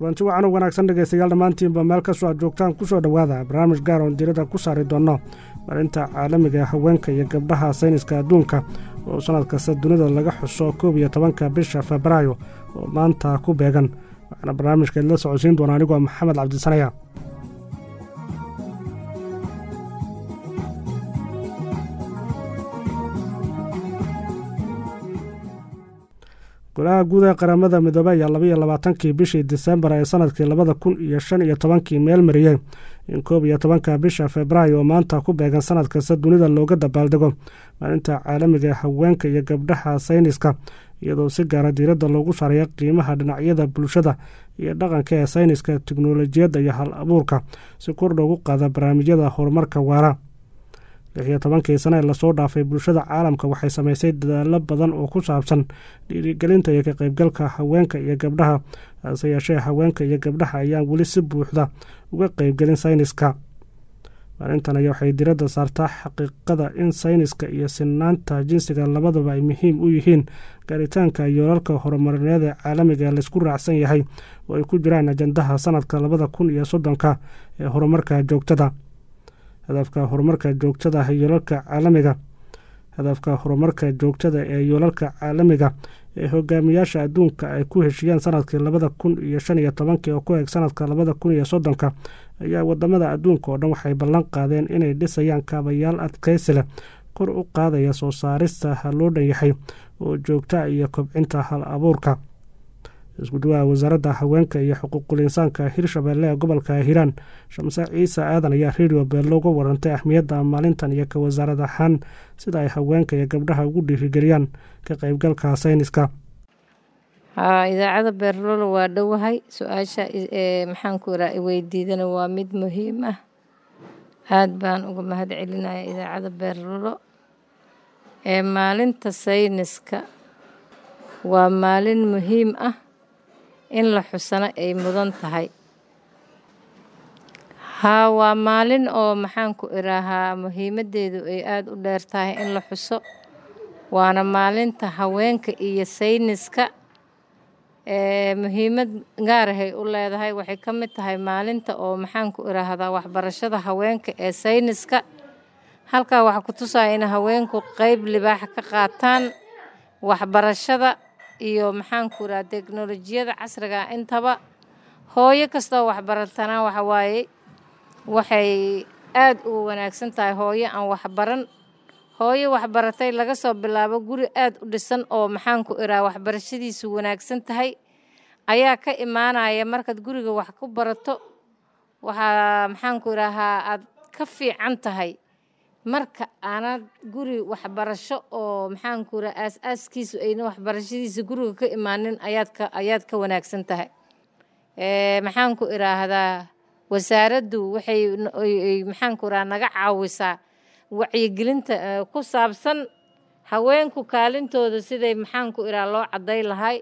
kulanti wacan u wanaagsan dhegaystayaal dhammaantiinba meel kastoo aad joogtaan kusoo dhowaada barnaamij gaar oon diirada ku saari doonno maalinta caalamiga haweenka iyo gabdhaha sayniska adduunka oo sannad kasta dunida laga xuso koob iyo tobanka bisha febraayo oo maanta ku beegan waxaana barnaamijkeed la socodsiin doona anigoo maxamed cabdisanaya golaha guud ee qaramada midoobey ayaa labaiyo labaatankii bishii disembar ee sanadkii labada kun iyo shan iyo tobankii meel mariyey in koob iyo tobanka bisha febraayo oo maanta ku beegan sanad kasta dunida looga dabaaldego maalinta caalamiga haweenka iyo gabdhaha sayniska iyadoo si gaara diiradda loogu saaraya qiimaha dhinacyada bulshada iyo dhaqanka ee sayniska teknolojiyadda iyo hal abuurka si kor loogu qaada barnaamijyada horumarka waara lix iyo tobankii sane ee lasoo dhaafay bulshada caalamka waxay samaysay dadaalo badan oo ku saabsan dhiirigelinta iyo ka qaybgalka haweenka iyo gabdhaha hase yeeshee haweenka iyo gabdhaha ayaan weli si buuxda uga qaybgelin sayniska maalintan ayaa waxay diradda saartaa xaqiiqada in sayniska iyo sinaanta jinsiga labadaba ay muhiim u yihiin gaaritaanka yoolalka horumarineed ee caalamiga laysku raacsan yahay oo ay ku jiraan ajandaha sanadka labada kun iyo soddonka ee horumarka joogtada hadafka horumarka joogtada yoolalka caalamiga hadafka horumarka joogtada ee yoolalka caalamiga ee hogaamiyaasha adduunka ay ku heshiiyeen sanadkii labada kun iyo shan iyo tobankii oo ku eeg sanadka labada kun iyo soddonka ayaa wadamada adduunka oo dhan waxay ballan qaadeen inay dhisayaan kaabayaal adkaysi leh kor u qaadaya soo saarista loo dhan yahay oo joogta iyo kobcinta hal abuurka isku dhawaha wasaaradda haweenka iyo xuquuqul insaanka hirshabeelle ee gobolka hiiraan shamse ciise aadan ayaa redio beello uga warantay ahmiyadda maalintan iyo ka wasaarad ahaan sida ay haweenka iyo gabdhaha ugu dhiirigeliyaan ka qaybgalka sayniska haa idaacada beerlolo waa dhowahay su-aasha maxaanku iraa iweydiidana waa mid muhiim ah aad baan uga mahad celinaya idaacada beerlolo ee maalinta sayniska waa maalin muhiim ah in la xusano ay mudan tahay haa waa maalin oo maxaanku iraahaa muhiimaddeedu ay aada u dheer tahay in la xuso waana maalinta haweenka iyo sayniska ee muhiimad gaarahay u leedahay waxay ka mid tahay maalinta oo maxaanku iraahdaa waxbarashada haweenka ee sayniska halkaa waxaa ku tusaya in haweenku qeyb libaax ka qaataan waxbarashada iyo maxaanku iraha teknolojiyada casriga intaba hooyo kastoo waxbaratanaa waxa waaye waxay aada u wanaagsan tahay hooyo aan waxbaran hooyo waxbaratay laga soo bilaabo guri aada u dhisan oo maxaanku iraha waxbarashadiisu wanaagsan tahay ayaa ka imaanaya markaad guriga wax ku barato waxaa maxaanku iraahaa aad ka fiican tahay marka aanad guri waxbarasho oo maxaanku iraha aas-aaskiisu ayna waxbarashadiisa guriga ka imaanin ayaad ka ayaad ka wanaagsan tahay maxaanku iraahdaa wasaaraddu waxay maxaanku iraha naga caawisaa wacyigelinta ku saabsan haweenku kaalintooda siday maxaanku iraha loo cadday lahay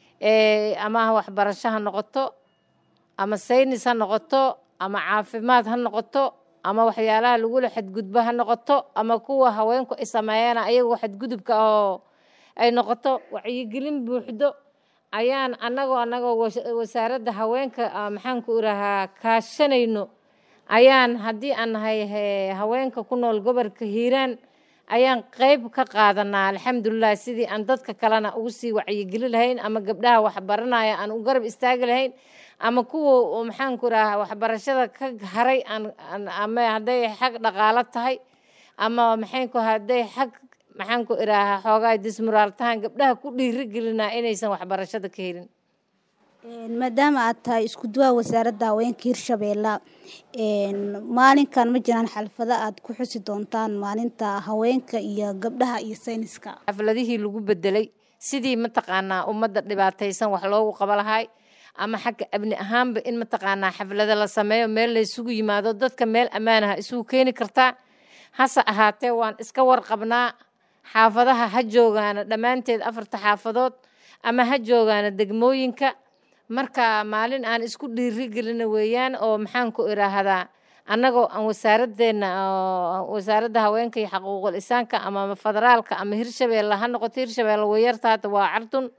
ama waxbarasho ha noqoto ama saynis ha noqoto ama caafimaad ha noqoto ama waxyaalaha lagula xadgudbo ha noqoto ama kuwa haweenku ay sameeyaan ayagu xadgudubka oo ay noqoto wacyigelin buuxdo ayaan anagoo anagoo wasaaradda haweenka maxaanku irahaa kaashanayno ayaan haddii aan nahay haweenka ku nool gobolka hiiraan ayaan qeyb ka qaadanaa alxamdulilah sidii aan dadka kalena ugu sii wacyigeli lahayn ama gabdhaha waxbaranaya aan u garab istaagi lahayn ama kuwa maxaanku iraha waxbarashada ka haray ama hadday xag dhaqaalo tahay ama maxaynku hadday xag maxaanku iraahaa xoogaa dismuraaltahan gabdhaha ku dhiirigelinaa inaysan waxbarashada ka helin maadaama aad tahay isku duwaha wasaaradda haweenka hirshabeella maalinkan ma jiraan xalfado aad ku xusi doontaan maalinta haweenka iyo gabdhaha iyo sayniska xafladihii lagu bedelay sidii mataqaanaa ummadda dhibaataysan wax loogu qaba lahay ama xagga abni ahaanba in mataqaanaa xaflado la sameeyo meel la isugu yimaado dadka meel ammaanaha isugu keeni kartaa hase ahaatee waan iska warqabnaa xaafadaha ha joogaana dhammaanteed afarta xaafadood ama ha joogaana degmooyinka marka maalin aan isku dhiirigelina weeyaan oo maxaanku iraahdaa annagoo aan wasaaradeenna wasaaradda haweenka iyo xaquuqul insaanka ama federaalka ama hirshabeelle ha noqoto hirshabeelle wayarta hadda waa cardun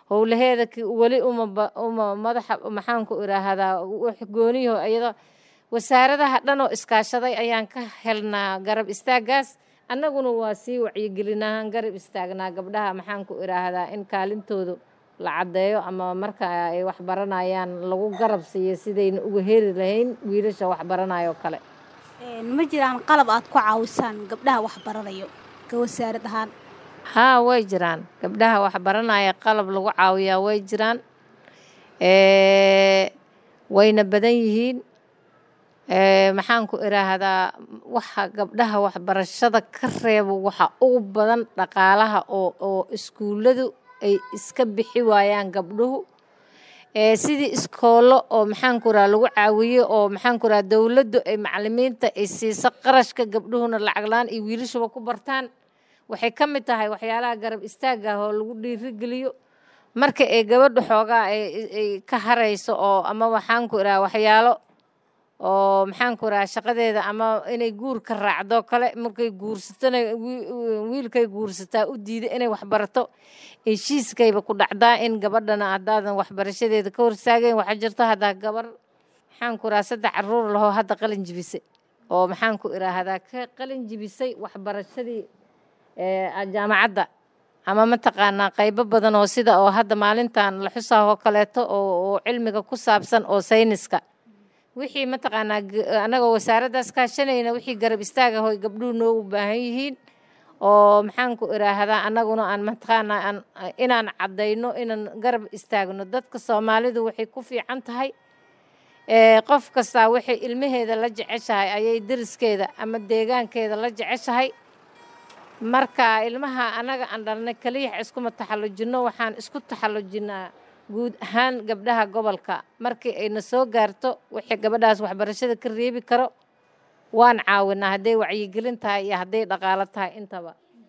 howlaheeda weli uma uma madaxa maxaanku iraahdaa wax gooniyaho iyadoo wasaaradaha dhan oo iskaashaday ayaan ka helnaa garab istaagaas annaguna waa sii wacyigelinahaan garab istaagnaa gabdhaha maxaanku iraahdaa in kaalintoodu la caddeeyo ama marka ay wax baranayaan lagu garab siiyo sidayna uga heri lahayn wiilasha wax baranayo kale ma jiraan qalab aad ku caawisaan gabdhaha wax baranayo ka wasaarad ahaan haa way jiraan gabdhaha wax baranaya qalab lagu caawiyaa way jiraan wayna badan yihiin maxaanku iraahdaa waxa gabdhaha waxbarashada ka reebo waxa ugu badan dhaqaalaha oo oo iskuulladu ay iska bixi waayaan gabdhuhu sidii iskoollo oo maxaanku iraha lagu caawiyo oo maxaanku iraha dowladdu ay macalimiinta ay siiso qarashka gabdhuhuna lacaglaan iyo wiilashuba ku bartaan waxay ka mid tahay waxyaalaha garab istaagga ah oo lagu dhiirigeliyo marka ay gabadha xoogaa ay ka harayso oo ama waxaanku iraha waxyaalo oo maxaanku iraha shaqadeeda ama inay guur ka raacdo kale markay guursatona wiilkay guursataa u diida inay waxbarato heshiiskayba ku dhacdaa in gabadhana haddaadan waxbarashadeeda ka horsaagayn waxaa jirto haddaa gabar maxaanku iraha saddex caruur lahoo hadda qalin jibisay oo maxaanku iraahdaa ka qalin jibisay waxbarashadii jaamacadda ama mataqaanaa qaybo badan oo sida oo hadda maalintan la xusaah oo kaleeto oo cilmiga ku saabsan oo sayniska wixii mataqaanaa annagoo wasaaraddaas kaashanayna wixii garab istaag ah oy gabdhuhu noogu baahan yihiin oo maxaanku iraahdaa annaguna aan mataqaanaa aan inaan caddayno inaan garab istaagno dadka soomaalidu waxay ku fiican tahay qof kastaa waxay ilmaheeda la jeceshahay ayay deriskeeda ama deegaankeeda la jeceshahay marka ilmaha annaga aan dhalnay kaliyax iskuma taxallujinno waxaan isku taxallujinnaa guud ahaan gabdhaha gobolka markii ayna soo gaarto wixii gabadhaas waxbarashada ka reebi karo waan caawinaa hadday wacyigelin tahay iyo hadday dhaqaalo tahay intaba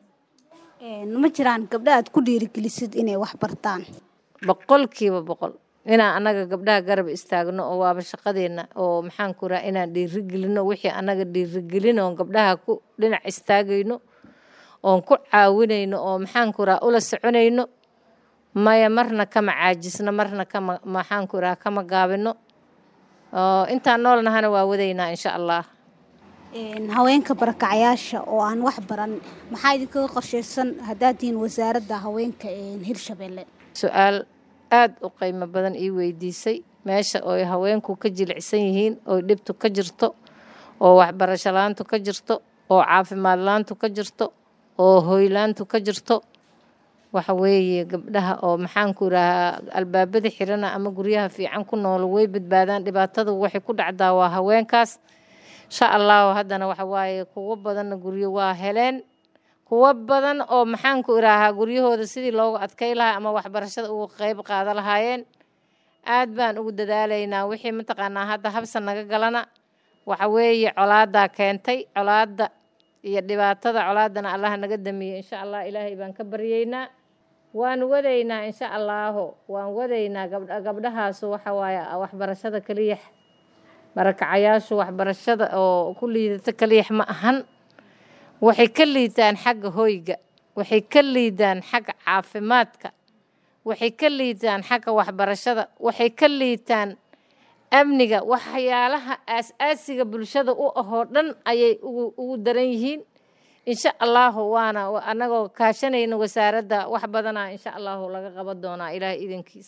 ma jiraan gabdha aad ku dhiirigelisid inay wax bartaan boqolkiiba boqol inaan annaga gabdhaha garab istaagno oo waaba shaqadeenna oo maxaanku raa inaan dhiirigelino wixii annaga dhiirigelin oon gabdhaha ku dhinac istaagayno oon ku caawinayno oo maxaanku raa ula soconayno maya marna kama caajisno marna kama maxaanku iraha kama gaabino intaan noolnahana waa wadaynaa insha allah haweenka barakacayaasha oo aan wax baran maxaa idinkaga qorshaysan haddaad tihiin wasaaradda haweenka hirshabelle su-aal aada u qiimo badan ii weydiisay meesha ooy haweenku ka jilicsan yihiin ooy dhibtu ka jirto oo waxbarasho la-aantu ka jirto oo caafimaad la-aantu ka jirto oo hoylaantu ka jirto waxa weeye gabdhaha oo maxaanku irahaa albaabada xirana ama guryaha fiican ku noolo way badbaadaan dhibaatadu waxay ku dhacdaa waa haweenkaas insha allahu haddana waxa waaye kuwo badanna guryo waa heleen kuwo badan oo maxaanku iraahaa guryahooda sidii loogu adkay lahaa ama waxbarashada ugu qeyb qaada lahaayeen aad baan ugu dadaalaynaa wixii mataqaanaa hadda habsa naga galana waxa weeye colaadaa keentay colaadda iyo dhibaatada colaadana allah naga damiye insha allah ilaahay baan ka baryeynaa waan wadaynaa insha allaahu waan wadaynaa gabdhahaasu waxa waaye waxbarashada keliyax barakacayaashu waxbarashada oo ku liidata keliyax ma ahan waxay ka liidaan xagga hoyga waxay ka liidaan xagga caafimaadka waxay ka liidaan xagga waxbarashada waxay ka liitaan amniga waxyaalaha aas-aasiga bulshada u ahoo dhan ayay ugu daran yihiin insha allaahu waana annagoo kaashanayna wasaaradda wax badanaa insha allaahu laga qaban doonaa ilaahay idankiis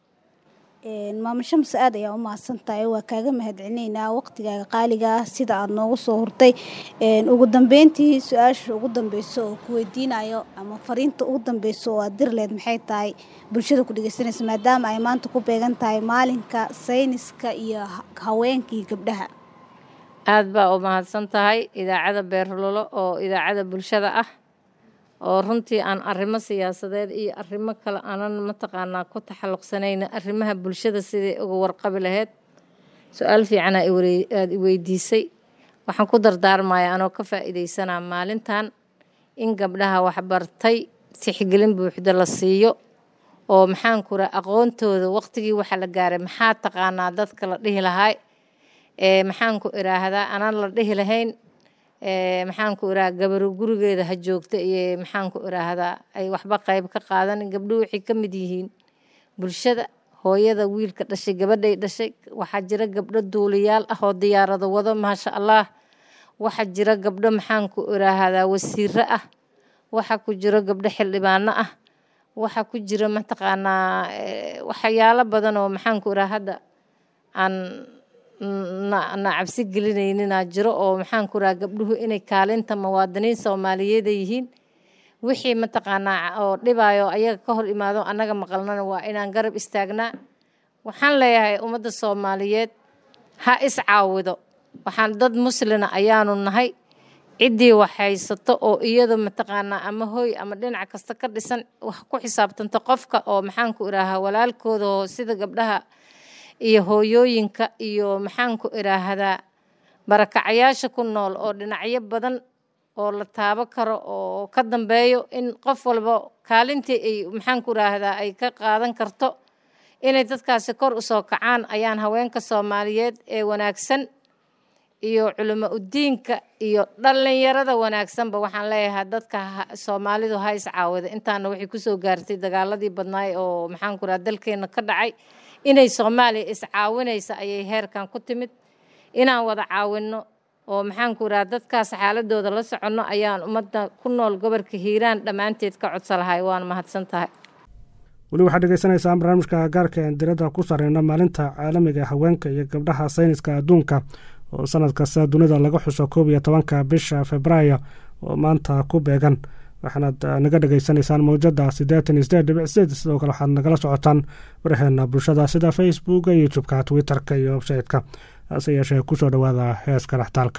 maamo shams aad ayaa u mahadsan tahay waa kaaga mahadcelinaynaa waqtigaaga qaaliga ah sida aada noogu soo hurtay ugu dambeyntii su-aasha ugu dambeyso oo ku weydiinayo ama fariinta ugu dambeyso oo aad dirleed maxay tahay bulshada ku dhegeysanaysa maadaama ay maanta ku beegan tahay maalinka sayniska iyo haweenka iyo gabdhaha aad baa u mahadsan tahay idaacada beerlolo oo idaacada bulshada ah oo runtii aan arrimo siyaasadeed iyo arrimo kale aanan mataqaanaa ku taxalluqsanayna arrimaha bulshada siday uga warqabi lahayd su-aal fiicanaa aada i weydiisay waxaan ku dardaarmaya anoo ka faa'iidaysanaa maalintan in gabdhaha waxbartay tixgelin buuxda la siiyo oo maxaanku raa aqoontooda waqtigii waxa la gaaray maxaa taqaanaa dadka la dhihi lahay maxaanku iraahdaa anaan la dhihi lahayn maxaanku iraha gabaro gurigeeda ha joogta iyo maxaanku iraahdaa ay waxba qayb ka qaadan gabdhuhu waxay ka mid yihiin bulshada hooyada wiilka dhashay gabadhay dhashay waxaa jira gabdho duuliyaal ah oo diyaarado wado maasha allah waxaa jira gabdho maxaanku iraahdaa wasiiro ah waxaa ku jiro gabdho xildhibaano ah waxaa ku jira mataqaanaa waxyaalo badan oo maxaanku iraa hadda aan na cabsi gelinayninaa jiro oo maxaanku iraa gabdhuhu inay kaalinta muwaadiniin soomaaliyeeda yihiin wixii mataqaanaa oo dhibaayo ayaga ka hor imaado annaga maqalnana waa inaan garab istaagnaa waxaan leeyahay ummadda soomaaliyeed ha is caawido waxaan dad muslina ayaanu nahay ciddii wax haysato oo iyadu mataqaanaa ama hooy ama dhinac kasta ka dhisan wax ku xisaabtanta qofka oo maxaanku iraahaa walaalkooda oo sida gabdhaha iyo hooyooyinka iyo maxaanku iraahdaa barakacayaasha ku nool oo dhinacyo badan oo la taabo karo oo ka dambeeyo in qof walba kaalintii ay maxaanku iraahdaa ay ka qaadan karto inay dadkaasi kor usoo kacaan ayaan haweenka soomaaliyeed ee wanaagsan iyo culimo udiinka iyo dhallinyarada wanaagsanba waxaan leeyahay dadka soomaalidu ha is caawida intaana waxay kusoo gaartay dagaaladii badnaay oo maxaanku iraha dalkeena ka dhacay inay soomaaliya is caawinaysa ayay heerkan ku timid inaan wada caawinno oo maxaanku iraha dadkaas xaaladooda la soconno ayaan ummadda ku nool gobolka hiiraan dhammaanteed ka codsa lahay waana mahadsan tahay weli waxaad dhegeysanaysaan barnaamijka gaarka een diradda ku sareyna maalinta caalamiga haweenka iyo gabdhaha sayniska adduunka oo sanad kasta dunida laga xuso koob iyo tobanka bisha februaayo oo maanta ku beegan waxaanaad naga dhegeysanaysaan mawjada siddeetan iyo sideed dhibic sideed sidoo kale waxaad nagala socotaan waraheena bulshada sida facebooka youtube-ka twitter-ka iyo websayte-ka hase yeeshee kusoo dhowaada heeska dhextaalka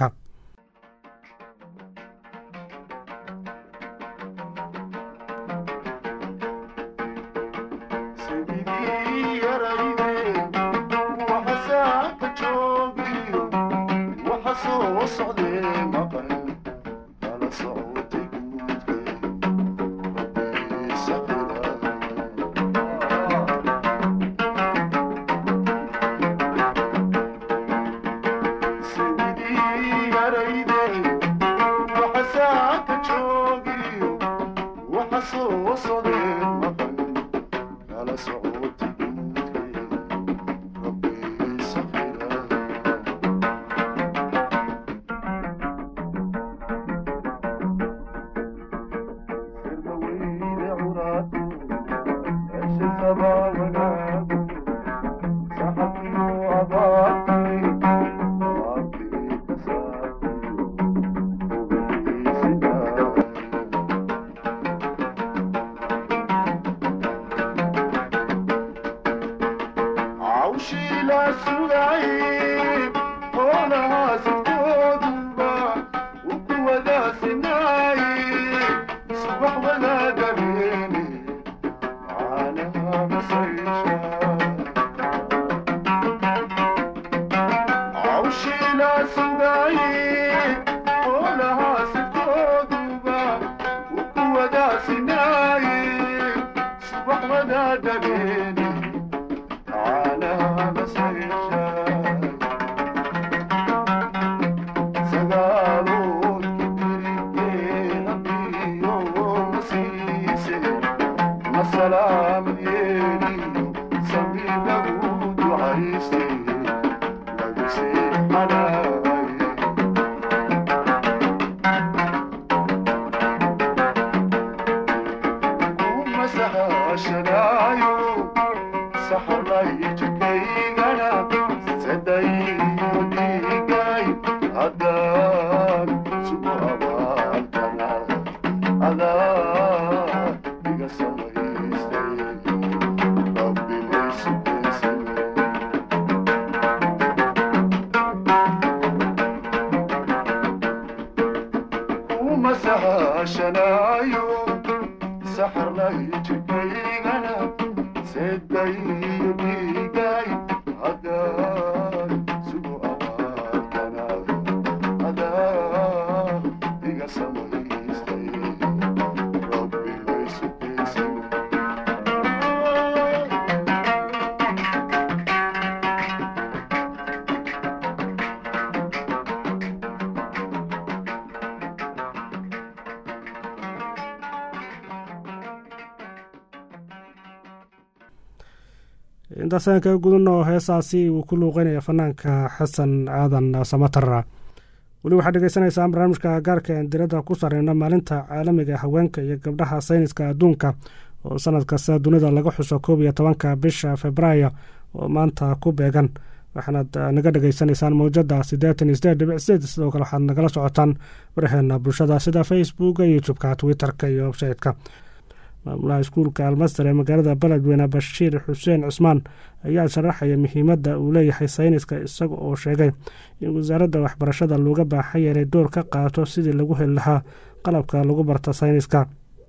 intaasaan kaga gudano heesaasi uu ku luuqeynaya fanaanka xasan aadan samatar weli waxaad dhegeysanaysaan barnaamijka gaarka en diradda ku sareyna maalinta caalamiga haweenka iyo gabdhaha sayniska adduunka oo sanad kasta dunida laga xuso koob iyo tobanka bisha februaayo oo maanta ku beegan waxaanaad naga dhegeysanaysaan mawjada siddeetan iyo sideed dhibic sideed sidoo kale waxaad nagala socotaan waraheena bulshada sida facebooka youtube-ka twitter-ka iyo websayte-ka maamulaha iskuulka almaster ee magaalada beledweyne bashiir xuseen cusmaan ayaa sharaxaya muhiimadda uu leeyahay sayniska isaga oo sheegay in wasaaradda waxbarashada looga baaxaya inay door ka qaato sidii lagu heli lahaa qalabka lagu barta sayniska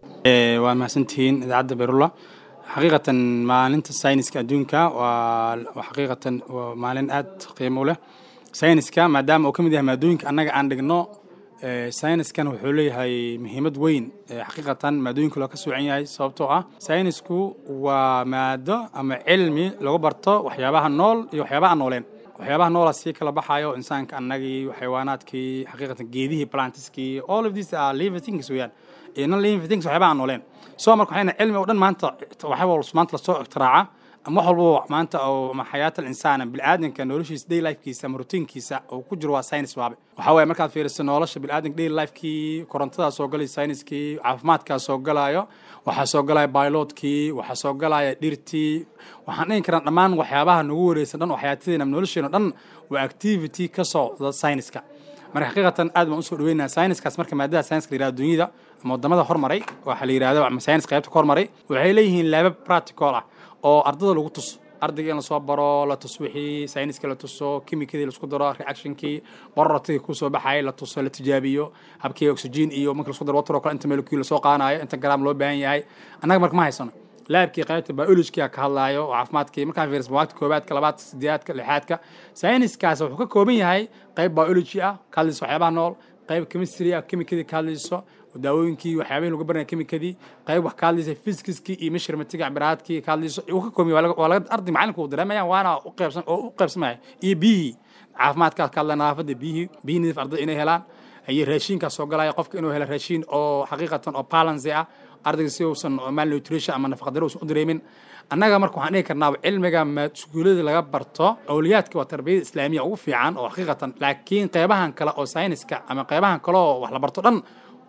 waa mahadsantihiin idaacadda beyrula xaqiiqatan maalinta sayniska adduunka waa xaqiiqatan waa maalin aad qiimo u leh sayniska maadaama uu ka mid yahay maadooyinka annaga aan dhigno sayniskan wuxuu leeyahay muhiimad weyn xaqiiqatan maadooyinka loo ka soocan yahay sababtoo ah saynisku waa maado ama cilmi lagu barto waxyaabaha nool iyo waxyaabaha aan nooleen waxyaabaha noola sii kala baxayo insaanka annagii xayawaanaadkii xaqiiqatan geedihii plantiskii all of these are living things weeyaan iyo non living things waxyaabaha aan nooleen soo marka waxayna cilmi oo dhan maanta waxyaaba maanta lasoo iktiraaca ama wax walbo maanta oo ama xayaata alinsaan bilaadanka noloshiisa day lifekiisa ama rutiinkiisa uu ku jiro waa science waabe waxaa waaye markaad fiiriso nolosha bilaadanka day lifekii korontadaa soo galay sayniskii caafimaadkaa soo galayo waxaa soo galaya bilotkii waxaa soo galaya dhirtii waxaan dhihi karaa dhammaan waxyaabaha nagu wareysan dhan oo xayaatadeena ama nolosheena dhan waa activity ka socda sayniska marka xaqiiqatan aad baan usoo dhaweynaha sayniskaas marka maadada sayniska la yirahdo dunyada ama wadamada hormaray waxaa la yirahdo ama saynis qaybta ka hormaray waxay leeyihiin laaba practical ah oo ardada lagu tuso ardayga in lasoo baro la tuso wixii sayniska la tuso kimikadii laisku daro reactionkii borortagii kusoo baxayay la tuso la tijaabiyo habkii oxygen iyo marka lasku daro water oo kale inta molecule lasoo qaanayo inta garaam loo baahan yahay annaga marka ma haysano laabkii qaybta biologiga ka hadlaayo oo caafimaadkii markaan fiiris mawaagta koobaadka labaadka sideedaadka lixaadka sayniskaas wuxuu ka kooban yahay qayb biology ah ka hadlayso waxyaabaha nool qayb chemistry ah chemicadii ka hadlayso daawooyinkii waxyaabihii lagu baranaya chemicadii qayb wax ka hadlaysa physicskii iyo measurementkii cabiraadkii ka hadlayso uu ka kooban yahay waa laga arday macalinku uu dareemayaan waana u qaybsan oo u qaybsamaya iyo biyihii caafimaadkaas ka hadlaya nadaafadda biyihii biyi nadiif ardayda inay helaan iyo raashiinkaas soo galaya qofka inuu helo raashiin oo xaqiiqatan oo balance ah ardayga si uusan malnutrition ama nafaqadaro uusan u dareemin annaga marka waxaan dhihi karnaa cilmiga iskuullada laga barto awliyaadka waa tarbiyada islaamiya ugu fiican oo xaqiiqatan laakiin qeybahan kale oo sayniska ama qeybahan kale oo wax la barto dhan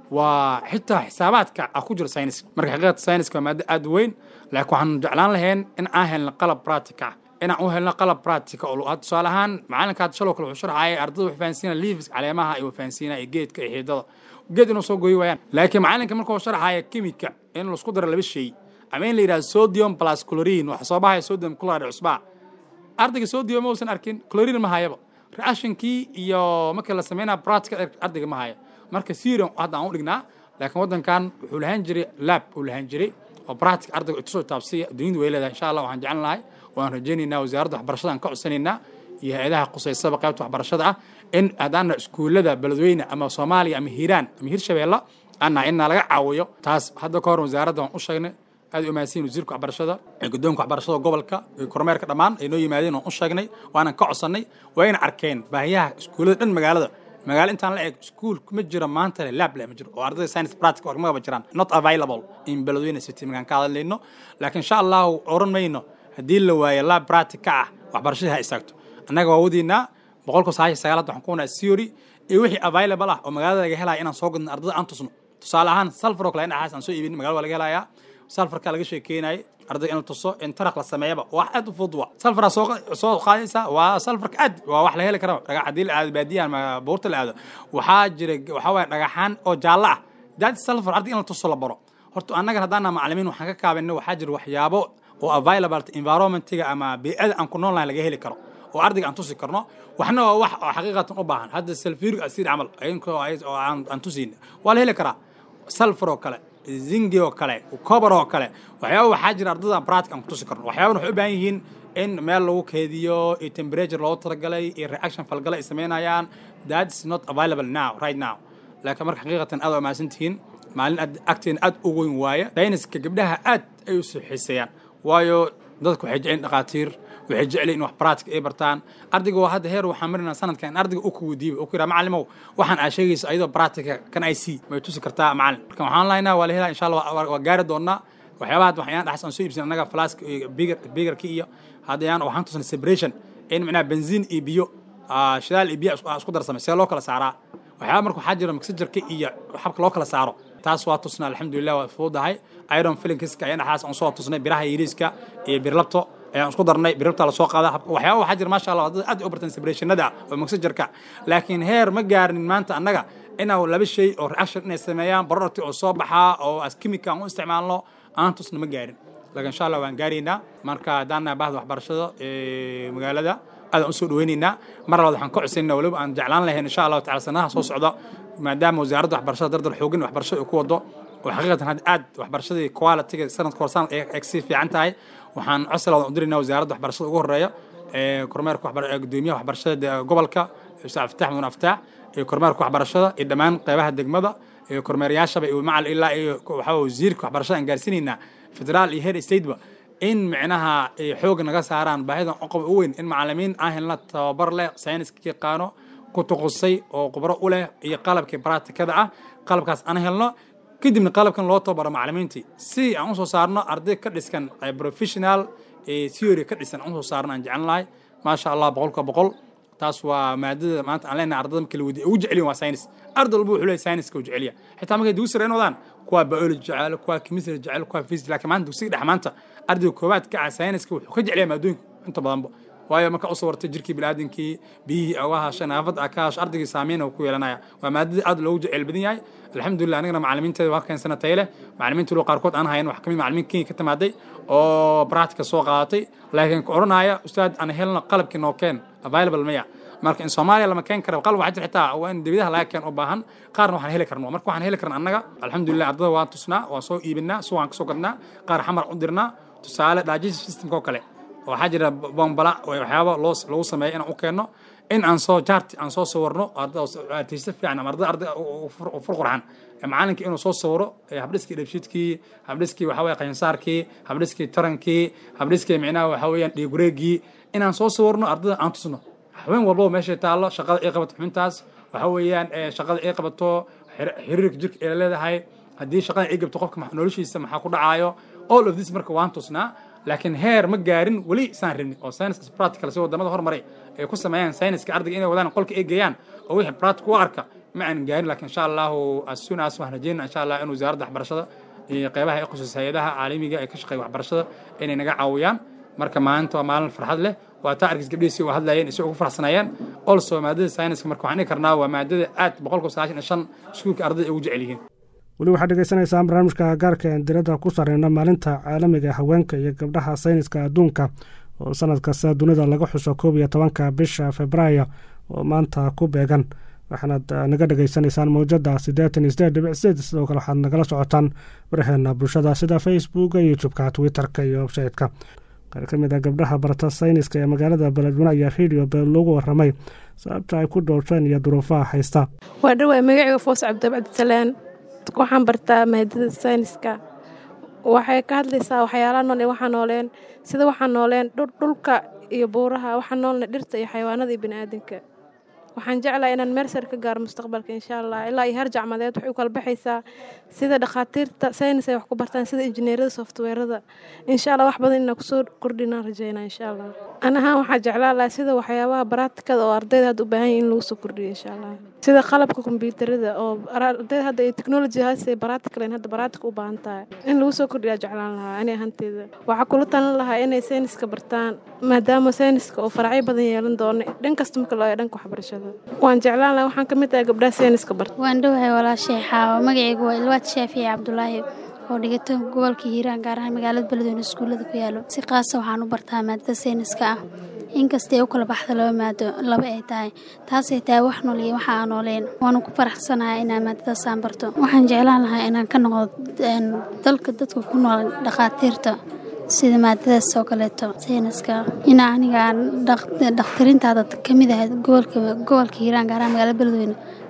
waa xitaa xisaabaadka ah ku jira sayniska marka xaqiiqata sayniska waa maado aad weyn laakiin waxaan jeclaan lahayn in aan helno qalab practica inaan u helno qalab practica oo tusaale ahaan macalinka hadda shaloo kale wuxuu sharxayay ardada wuxuu fahansiina leaves caleemaha iyo fahansiinaya geedka iyo xiidada geed inuu soo gooyi waayaan laakiin macalinka markuu sharxaya kimika in laisku daro laba shay ama in la yidhahdo sodium plus chlorine waxa soo baxaya sodium chloride cusbaa ardayga sodium ma uusan arkin chlorine ma hayaba reactionkii iyo markii la sameynaya practica ardayga ma haya marka serium hadda aan u dhignaa laakiin waddankan wuxuu lahaan jiray lab uu lahaan jiray oo practic ardayga tusoo taabsiya dunyadu way leedahay insha allah waxaan jeclan lahay waan rajaynaynaa wasaaradda waxbarashada aan ka codsanaynaa iyo hay-adaha qusaysaba qaybta waxbarashada ah in haddaana iskuullada beledweyne ama soomaaliya ama hiiraan ama hirshabeella anna inna laga caawiyo taas hadda ka hor wasaaradda waan u sheegnay aad u mahadsan wasiirka waxbarashada guddoonka waxbarashada gobolka iyo kormeerka dhammaan ay noo yimaadeen waan u sheegnay waanan ka codsannay waa ina arkeen baahiyaha iskuullada dhan magaalada magaalo intaan la eg iskuul ma jiro maanta le lab le ma jiro oo ardayda science practic ormaba jiraan not available in beledweyne city magaan ka hadlayno laakiin insha allahu oran mayno haddii la waayo lab practic ka ah waxbarashadii ha istaagto annaga waa wadiinaa boqolka sagaashan sagaalaad waxaan ku wanaa theory iyo wixii available ah oo magaalada laga helaya inaan soo gadno ardada aan tusno tusaale ahaan salfar oo kale in axaas aan soo iibin magaalada waa laga helayaa salfarka laga sheekeynayay ardayga inuu tuso in taraq la sameeyaba wax aad u fudud waa salfaraa soo soo qaadaysa waa salfarka aad waa wax la heli kara dhagax haddii la aado baadiyaha ama buurta la aado waxaa jira waxaa waaye dhagaxaan oo jaallo ah daad salfar ardayga in la tuso la baro horta annagan haddaana macalimiin waxaan ka kaabanay waxaa jira waxyaabo oo available environmentiga ama bey'ada aan ku nool lahayn laga heli karo oo ardayga aan tusi karno waxna waa wax oo xaqiiqatan u baahan hadda sulfuric acid camal inkoo oo aan tusiin waa la heli karaa sulfur oo kale zingi oo kale cobar oo kale waxyaaba waxaa jira ardada practic aan ku tusi karno waxyaaba waxay u baahan yihiin in meel lagu keediyo iyo temperature loogu talagalay iyo reaction falgala ay samaynayaan that's not available now right now laakiin marka xaqiiqatan aad waa mahadsan tihiin maalin aad agteena aad u weyn waaye sayniska gabdhaha aad ay u soo xiiseeyaan waayo dadku waxay jecleen dhakhaatiir waxay jecleen in wax practic ay bartaan ardayga waa hadda heer waxaan marinaa sanadkan in ardayga u kuweydiiba u ku yidhaha macalimow waxaan aa sheegaysa ayadoo practica kan i c may tusi kartaa macalin marka waxaan lahaynaa waa la helaa insha allah waa gaari doonaa waxyaabaha hadda waxyaan dhaxas aan soo iibsan annaga flask bigarki iyo haddayaan waxaan tusnay separation in micnaha benziin iyo biyo shidaal iyo biyo isku darsamay see loo kala saaraa waxyaaba marka waxaa jira mixajarka iyo xabka loo kala saaro taas waa tusnaa alxamdulilah waa fududahay iron filinkiska ayaan dhaxaas aan soo tusnay biraha yiriiska iyo birlabto ayaan isku darnay birlabta la soo qaada waxyaaba waxaa jira maasha allah dad aad u bartaan separationada oo mixajarka laakiin heer ma gaarin maanta annaga inaa laba shay oo reaction inay sameeyaan barorti oo soo baxaa oo as chemical aan u isticmaalno aan tusna ma gaarin laakiin insha allah waan gaaraynaa marka haddaan nahay bahda waxbarashada magaalada aad aan usoo dhaweynaynaa mar labaad waxaan ka codsaynaa waliba aan jeclaan lahayn insha allahu tacala sanadaha soo socda maadaama wasaaradda waxbarashada dardar xoogin waxbarashada ay ku wado oo xaqiiqatan had aad waxbarashadii quality-ga sanadka hor sanad ay sii fiican tahay waxaan codsi labaad u diraynaa wasaaradda waxbarashada ugu horeeya kormeerka gudoomiyaha waxbarashada gobolka ustaad aftaax mudan aftaax iyo kormeerka waxbarashada iyo dhammaan qeybaha degmada iyo kormeerayaashaba iyo macal ilaa iyo waxaa wasiirka waxbarashada aan gaarsiinaynaa federaal iyo heer stateba in micnaha ay xoog naga saaraan baahidan oqob u weyn in macalimiin aan helna tababar leh sayniska yaqaano ku tuqusay oo khubro u leh iyo qalabkii baraatikada ah qalabkaas aan helno kadibna qalabkan loo tababaro macalimiintii si aan usoo saarno arday ka dhiskan professional theory ka dhisan aan usoo saarno aan jeclan lahay maasha allah boqolka boqol taas waa maadada maanta aan leenahay ardada marka la weydiye ugu jeceliyin waa science arday walba wuxuu leeyahay science-ka u jeceliya xitaa markay dugsi sare wadaan kuwa biology jecel kuwa chemistry jecel kuwa physics laakiin maanta dugsiga dhex maanta ardayga koowaad ka ah science-ka wuxuu ka jeceliyaa maadooyinka inta badanba waayo marka u sawartay jirkii biniaadamkii biyihii uga hashay naafad aa ka hasho ardaygii saameyn uu ku yeelanaya waa maadadii aad loogu jecel badan yahay alxamdulilah anigana macalimiinteeda waa keensana tayo leh macalimiinta loo qaarkood aan hayan wax kamid macalimiin kenya ka timaaday oo practica soo qaadatay laakiin ku odhanaya ustaad aan helno qalabkii noo keen available maya marka in soomaaliya lama keen kara qalab waxaa jira xitaa waa in dibadaha laga keen u baahan qaarna waxaan heli karno marka waxaan heli karna annaga alxamdulilah ardada waan tusnaa waan soo iibinaa suwaan kasoo gadnaa qaar xamar u dirnaa tusaale digestive systemka oo kale waxaa jira bombala waxyaaba loo lagu sameeya inaan u keenno in aan soo jaarti aan soo sawirno artista fiican ama arday arday fur qurxan macalinkii inuu soo sawiro habdhiskii dhabshiidkii habdhiskii waxa weye qayansaarkii habdhiskii tarankii habdhiskii micnaha waxa weeyaan dhiigureegii inaan soo sawirno ardada aan tusno haween walbaba meeshay taallo shaqada ay qabato xubintaas waxa weeyaan shaqada ay qabato xiriirka jirka ay leedahay haddii shaqada ay gabto qofka noloshiisa maxaa ku dhacaayo all of this marka waan tusnaa laakiin heer ma gaarin weli isaan rabnin oo science practical si wadamada hormaray ay ku sameeyaan science-ka ardayga inay wadaan qolka ay geeyaan oo wixii practical u arka ma aanan gaarin laakiin insha allahu as soon as waan rajeynaa insha allah in wasaaradda waxbarashada iyo qeybaha ay qusus hay-adaha caalamiga ee ka shaqeeya waxbarashada inay naga caawiyaan marka maalinta waa maalin farxad leh waa taa argis gabdhihiisi u hadlayeen isay ugu faraxsanayeen also maadada science marka waxaan dhihi karnaa waa maadada aad boqolkiiba sagaashan iyo shan iskuulka ardayda ay ugu jecel yihiin weli waxaad dhegeysanaysaan barnaamijka gaarka een diradda ku sareyna maalinta caalamiga haweenka iyo gabdhaha sayniska adduunka oo sanad kasta dunida laga xuso koob iyo tobanka bisha februaayo oo maanta ku beegan waxaanaad naga dhegeysanaysaan mawjada siddeetan iyo sideed dhibic sideed sidoo kale waxaad nagala socotaan waraheena bulshada sida facebooka youtubeka twitterka iyo websaytka qaar ka mid a gabdhaha barata sayniska ee magaalada beledweyne ayaa radio beel loogu waramay sababta ay ku dhowrteen iyo duruufaha haysta waa dhawaa magaciga foos cabdibcabdisalaan waxaan bartaa maadada sayniska waxay ka hadlaysaa waxyaalaha nool ee waxaa nooleen sida waxaa nooleen dhulka iyo buuraha waxaa noolne dhirta iyo xayawaanada iyo baniaadanka waxaan jeclahay inaan meersar ka gaaro mustaqbalka insha allah ilaa iyo heer jacmadeed waxay u kala baxaysaa sida dhakhaatiirta saynis ay wax ku bartaan sida injineerada softweerada insha allah wax badan inaan kusoo kordhinaan rajeynaa insha allah an ahaan waxaa jeclaan lahaa sida waxyaabaha baraatikada oo ardayda hadda u baahan yahin in lagu soo kordhiyo insha allah sida qalabka kombyuutarada oo ardayda hadda iyo technology haase baraatikalen hadda baraatika u baahan tahay in lagu soo kordhiyaa jeclaan lahaa ani ahanteeda waxaa kula talan lahaa inay sayniska bartaan maadaama sayniska oo faracyo badan yeelan doono dhan kasta marka loo dhanka waxbarashada waan jeclaan lahaa waxaan ka mid ahay gabdhaha sayniska barta waan dhowahay walaashay xaawo magacaygu waa ilwaad shaafici cabdulaahi oo dhigato gobolka hiiraan gaar ahaan magaalada beledweyne iskuullada ku yaalo si qaasa waxaan u bartaa maadada sayniska ah inkastay u kala baxda laba maado laba ay tahay taasay tahay wax nool iyo waxa aan nooleen waanu ku faraxsanahay inaan maadadaasaan barto waxaan jeclaan lahaa inaan ka noqdo dalka dadka ku nool dhakhaatiirta sida maadadaas oo kaleeto sayniska ina aniga dhakhtarintaada ka mid ahayd gobolka gobolka hiiraan gaaraha magaalada beledweyne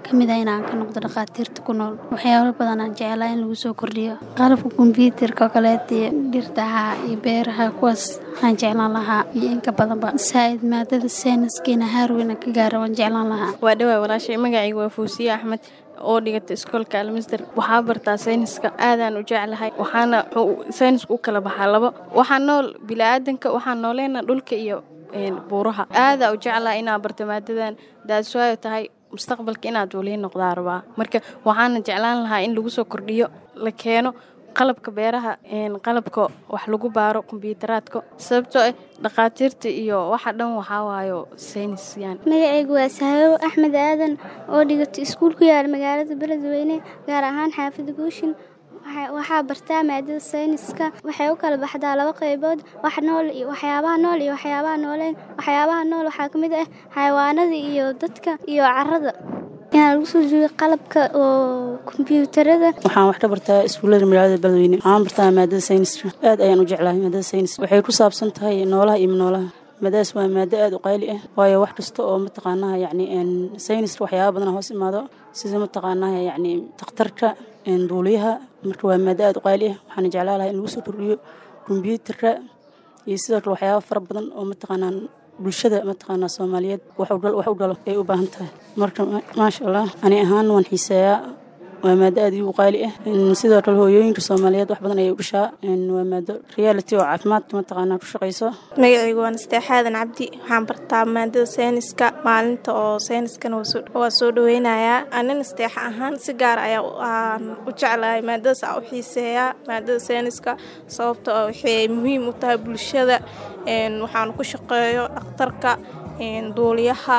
ka mid ah inaan ka noqdo dhakhaatiirta ku nool waxyaalo badan aan jeclaa in lagu soo kordhiyo qalabka kombyuutarka oo kaleeta iyo dhirtaha iyo beeraha kuwaas waxaan jeclaan lahaa iyo inka badanba saa'id maadada sayniskiina haarweyna ka gaara waan jeclaan lahaa waa dhawaa walaashay magacayga waa fuusiye axmed oo dhigata iskoolka almasder waxaa bartaa sayniska aadaan u jeclahay waxaana saynisku u kala baxaa labo waxaa nool bilaadanka waxaa nooleena dhulka iyo buuraha aadaa u jeclaa inaa barto maadadan daaswaayo tahay mustaqbalka inaad walihi noqdaa rabaa marka waxaana jeclaan lahaa in lagu soo kordhiyo la keeno qalabka beeraha qalabka wax lagu baaro kombyutaraadka sababtoo ah dhakhaatiirta iyo waxa dhan waxaa waayo saynisyan magacaygu waa sahabo axmed aadan oo dhigato iskuul ku yaala magaalada beledweyne gaar ahaan xaafida guushin waxaa bartaa maadada sayniska waxay u kala baxdaa laba qaybood wax nool iyo waxyaabaha nool iyo waxyaabaha nooleen waxyaabaha nool waxaa ka mid ah xayawaanada iyo dadka iyo carada inaa lagu soo jooga qalabka oo kombyuutarada waxaan wax ka bartaa iskuullada magaalada beledweyne waxaan bartaa maadada sayniska aad ayaan u jeclahay maadada sayniska waxay ku saabsan tahay noolaha iyo noolaha maadaas waa maado aad u qayli ah waayo wax kasta oo mataqaanaha yacni sayniska waxyaaba badana hoos imaado sida mataqaanaha yacni takhtarka duuliyaha marka waa maado aad u qayli ah waxaana jeclaa lahaa in lagu soo kordhiyo kombyuutarka iyo sidoo kale waxyaaba fara badan oo mataqaanaa bulshada mataqaanaa soomaaliyeed wax u dhalo ay u baahan tahay marka maasha allah ani ahaan waan xiiseeyaa waa maado aad igu qaali ah sidoo kale hooyooyinka soomaaliyeed wax badan ayay u dhashaa waa maado reality oo caafimaadka mataqaanaa ku shaqayso magacaygu waa nasteexaadan cabdi waxaan bartaa maadada sayniska maalinta oo sayniskana waa soo dhaweynayaa ani nasteexa ahaan si gaar ayaa u jeclahay maadadaas aa u xiiseeyaa maadada sayniska sababta oo waxay muhiim u tahay bulshada waxaan ku shaqeeyo dhakhtarka duuliyaha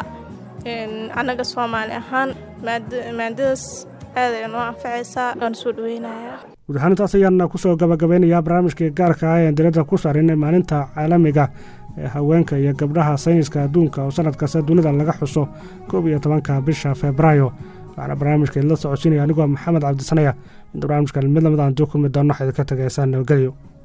annaga soomaali ahaan maadadaas aad ay noo anfacaysaa waan soo dhaweynayaa guud ahaan intaas ayaana kusoo gabagabeynayaa barnaamijkii gaarka ah ee diradda ku saarinay maalinta caalamiga ee haweenka iyo gabdhaha sayniska adduunka oo sanad kasta dunida laga xuso koob iyo tobanka bisha febraayo waxaana barnaamijka idinla socodsiinaya anigoo maxamed cabdisanaya inta barnaamijka mid lamid aan duu kulmi doonno waxayd ka tagaysaan nabadgelyo